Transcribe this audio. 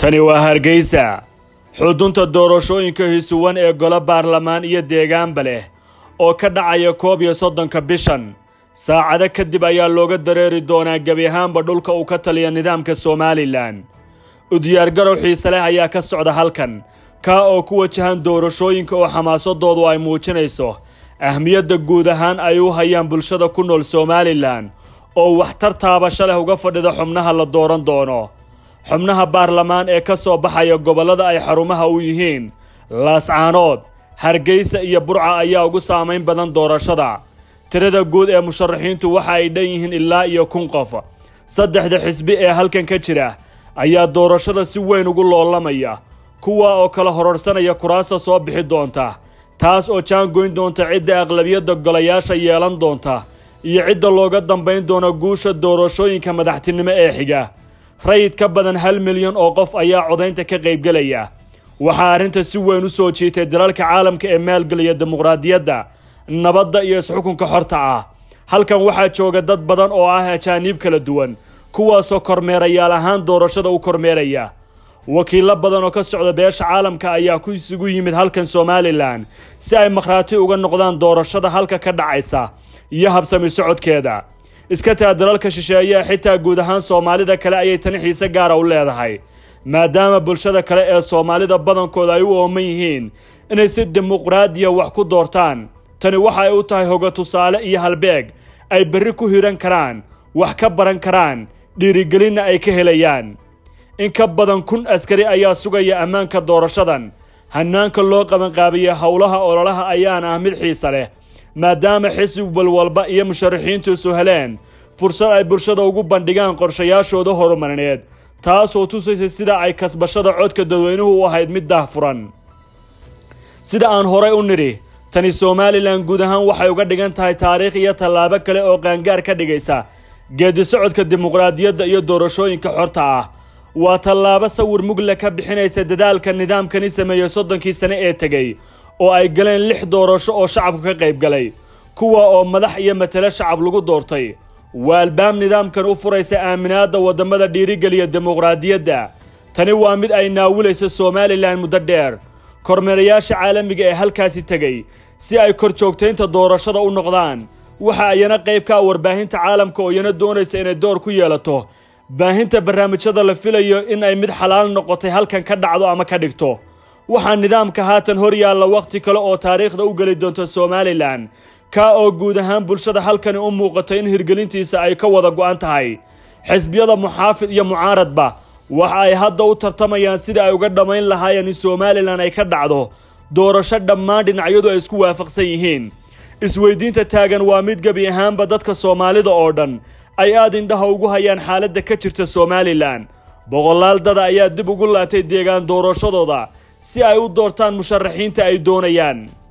tani waa hargeysa xudunta doorashooyinka hisuwan ee golo baarlamaan iyo deegaanba leh oo ka dhacaya koob iyo soddonka bishan saacado kadib ayaa looga dareeri doonaa gebi ahaanba dhulka uu ka taliya nidaamka somalilan u diyaargarow xiise leh ayaa ka socda halkan kaa oo ku wajahan doorashooyinka oo xamaasadoodu ay muujinayso ahmiyadda guud ahaan ay u hayaan bulshada ku nool somalilan oo waxtar taabasho leh uga fadhida xubnaha la dooran doono xubnaha baarlamaan ee ka soo baxaya gobollada ay xarumaha u yihiin laascaanood hargeysa iyo burca ayaa ugu saamayn badan doorashada tirada guud ee musharaxiintu waxa ay dhan yihiin ilaa iyo kun qof saddexda xisbi ee halkan ka jira ayaa doorashada si weyn ugu loolamaya kuwa oo kala hororsanaya kuraasta soo bixi doonta taas oo jaangoyn doonta cidda aqlabiyadda golayaasha yeelan doonta iyo cidda looga dambayn doono guusha doorashooyinka madaxtinimo ee xiga rayid ka badan hal milyan oo qof ayaa codaynta ka qaybgelaya waxaa arrinta si weyn u soo jiitay dalalka caalamka ee maalgeliya dimuqraadiyadda nabadda iyo isxukunka xorta ah halkan waxaa jooga dad badan oo ah ajaaniib kala duwan kuwaasoo kormeerayaal ahaan doorashada u kormeeraya wakiillo badan oo ka socda beesha caalamka ayaa ku isugu yimid halkan somalilan si ay makhraati uga noqdaan doorashada halka ka dhacaysa iyo habsami socodkeeda iska taa dalalka shisheeyaa xitaa guud ahaan soomaalida kale ayay tani xiise gaara u leedahay maadaama bulshada kale ee soomaalida badankooda ay u ooman yihiin inay si dimuqraadiya wax ku doortaan tani waxa ay u tahay hoga tusaale iyo halbeeg ay berri ku hiran karaan wax ka baran karaan dhiirigelinna ay ka helayaan in ka badan kun askari ayaa sugaya ammaanka doorashadan hannaanka loo qabanqaabiya howlaha ololaha ayaana ah mid xiise leh maadaama xisbi walba iyo musharaxiintiisu heleen fursad ay bulshada ugu bandhigaan qorshayaashooda horumarineed taasoo tusaysa sida ay kasbashada codka dadweynuhu u ahayd mid daahfuran sida aan horay u nidhi tani somalilan guud ahaan waxay uga dhigan tahay taariikh iyo tallaabo kale oo qaangaar ka dhigaysa geedi socodka dimuqraadiyadda iyo doorashooyinka xorta ah waa tallaabo sawir mugle ka bixinaysa dadaalka nidaamkani sameeyey soddonkii sane ee tegey oo ay galeen lix doorasho oo shacabku ka qayb galay kuwa oo madax iyo matalo shacab lagu doortay waa albaab nidaamkan u furaysa aaminaadda waddamada dhiirigeliya dimuqraadiyadda tani waa mid ay naawilayso somalilan muddo dheer kormeerayaasha caalamiga ee halkaasi tegey si ay kor joogtaynta doorashada u noqdaan waxa ayana qayb ka ah warbaahinta caalamka oo iyana doonaysa inay door ku yeelato baahinta barnaamijyada la filayo in ay mid xalaal noqotay halkan ka dhacdo ama ka dhigto waxaa nidaamka haatan hor yaalla wakhti kale oo taariikhda u geli doonto somalilan kaa oo guud ahaan bulshada halkani u muuqato in hirgelintiisa ay ka wada go'an tahay xisbiyada muxaafid iyo mucaaradba waxa ay hadda u tartamayaan sida ay uga dhammayn lahaayeen in somalilan ay ka dhacdo doorasho dhammaan dhinacyadu ay isku waafaqsan yihiin isweydiinta taagan waa mid gebi ahaanba dadka soomaalida oo dhan ay aad indhaha ugu hayaan xaaladda ka jirta somalilan boqolaal dada ayaa dib ugu laabtay deegaan doorashadooda si ay u doortaan musharaxiinta ay doonayaan